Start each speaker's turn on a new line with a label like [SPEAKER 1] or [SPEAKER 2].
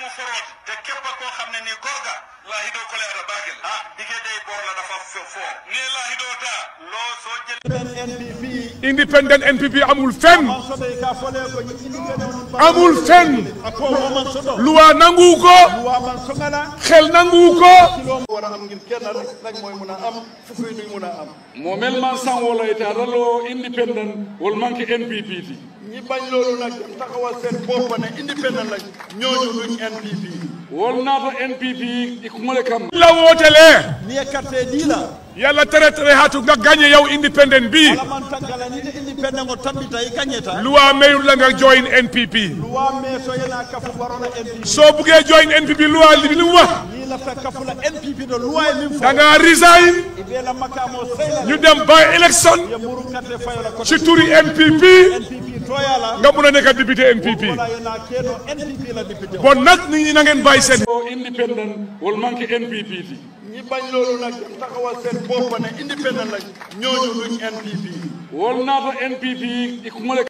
[SPEAKER 1] forooti te képp koo xam ne ni gorga laahido kole ala baagel ah dige day bor la dafa fo fo ne laahido ta loo soo jël
[SPEAKER 2] NPP
[SPEAKER 3] independent NPP amul fenn
[SPEAKER 2] man soto e ka fole ko ñi independent on
[SPEAKER 3] amul fenn
[SPEAKER 2] ako woman soto
[SPEAKER 3] luwa nanguwu ko
[SPEAKER 2] wa man songala
[SPEAKER 3] xel nanguwu ko
[SPEAKER 2] kilo wara am ngir kenn rek rek mooy mun a am fufuy duy mun a am
[SPEAKER 4] mo mel man san wala ite adalo independent wol manque npp ti
[SPEAKER 2] ñi bañ loolu nag dem taxawal seen bopp ne independent lañ ñooñu duñ NPP
[SPEAKER 4] wol naata npp ikumole kam
[SPEAKER 3] la wootelee
[SPEAKER 2] ni ye carte di la
[SPEAKER 3] yàlla tere tere hatu nga gagné yow independent bi
[SPEAKER 2] ala man tankala ni te independent o tambita i kañeta
[SPEAKER 3] luwa mayul la nga join NPP
[SPEAKER 2] luwa me so yena kafu warona NPP
[SPEAKER 3] soo buggee join NPP luwa li li mu wax
[SPEAKER 2] ni lafta kafula NPP do luwa e min fo
[SPEAKER 3] da nga resign
[SPEAKER 2] i be la makamo seyla
[SPEAKER 3] ñu dem by election
[SPEAKER 2] ye muru carte fayola ko
[SPEAKER 3] ci turi NPP
[SPEAKER 2] NPP toyala
[SPEAKER 3] nga mun a nekk député NPP
[SPEAKER 2] wala yena keno NPP la député o
[SPEAKER 3] bon nag nit ñi na ngeen bàyyi seen
[SPEAKER 4] o independent wol manque npp ti
[SPEAKER 2] ñi bañ loolu nag dem taxawal seen bopp ne independent lañ ñooñu duñ NPP
[SPEAKER 4] wol naata npp ikumole